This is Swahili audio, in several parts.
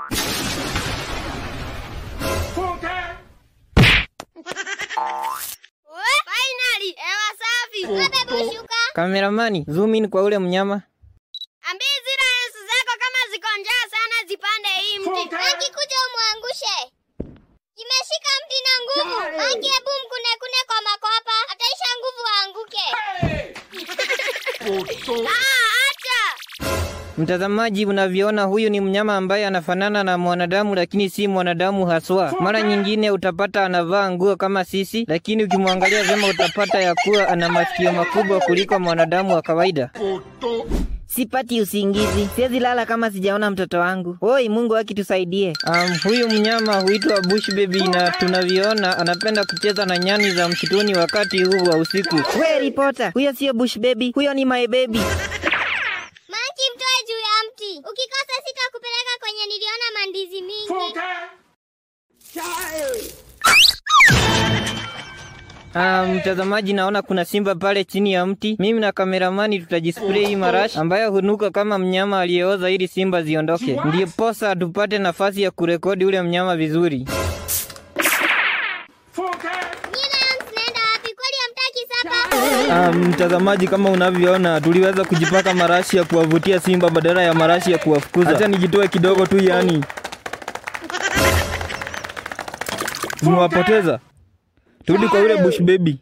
We, finally, hewa safi. Wewe bushuka. Kameramani, zoom in kwa ule mnyama. Ambii zile lensi zako kama ziko njaa sana zipande hii mti. Akikuja umwangushe. Imeshika mti na nguvu. Aki hebu mkune kune kwa makopa. Ataisha nguvu aanguke. Ah, acha. Mtazamaji, unavyoona huyu ni mnyama ambaye anafanana na mwanadamu lakini si mwanadamu haswa. Mara nyingine utapata anavaa nguo kama sisi, lakini ukimwangalia vyema utapata ya kuwa ana masikio makubwa kuliko mwanadamu wa kawaida. Sipati usingizi, siwezi lala kama sijaona mtoto wangu. Oi, Mungu akitusaidie. Um, huyu mnyama huitwa bush baby na tunavyoona anapenda kucheza na nyani za msituni wakati huu wa usiku. We ripota, huyo sio bush baby, huyo ni my baby. Manki mtoe juu ya mti. Ukikosa sitakupeleka kwenye niliona mandizi mingi. Ah, mtazamaji, naona kuna simba pale chini ya mti. Mimi na kameramani tutajispray hii marashi ambayo hunuka kama mnyama aliyeoza ili simba ziondoke, ndiyo posa tupate nafasi ya kurekodi ule mnyama vizuri. Nyie Lions naenda wapi? Kweli hamtaki sapa? Ah, mtazamaji, kama unavyoona tuliweza kujipaka marashi ya kuwavutia simba badala ya marashi ya kuwafukuza. Acha nijitoe kidogo tu, yani tumewapoteza. Turudi kwa yule bush baby.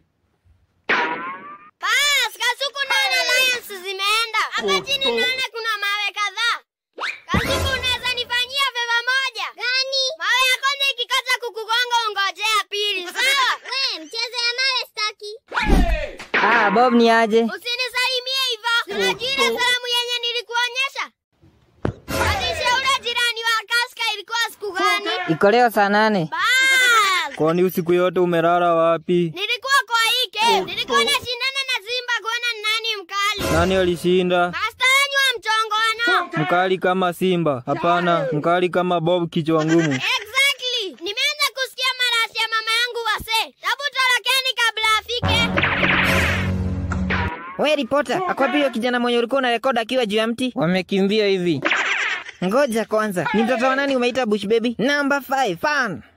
Bas, Kasuku naona Lions zimeenda. Hapa chini naona kuna mawe kadhaa. Kasuku unaweza nifanyia favor moja? Gani? Mawe ya kwanza ikikosa kukugonga ungojea pili, sawa? We, mchezo ya mawe staki. Ah, Bob ni aje? Usinisalimie hivyo. Unajua ile salamu yenye nilikuonyesha? Hadisi ya ule jirani wa Kaska ilikuwa siku gani? Iko leo saa nane. Bas. Kwani usiku yote umelala wapi? Nilikuwa kwa hii game. Nilikuwa nashindana na Simba kuona ni nani mkali. Nani alishinda? Master wenyu wa mchongoano. Mkali kama Simba? Hapana, mkali kama Bob kichwa ngumu. Exactly. Nimeanza kusikia marasi ya mama yangu wase. Hebu torokeni kabla afike. We ripota, akwapi huyo kijana mwenye ulikuwa unarekodi akiwa juu ya mti? Wamekimbia hivi. Ngoja kwanza, ni mtoto wa nani umeita bush baby? Number 5 fan.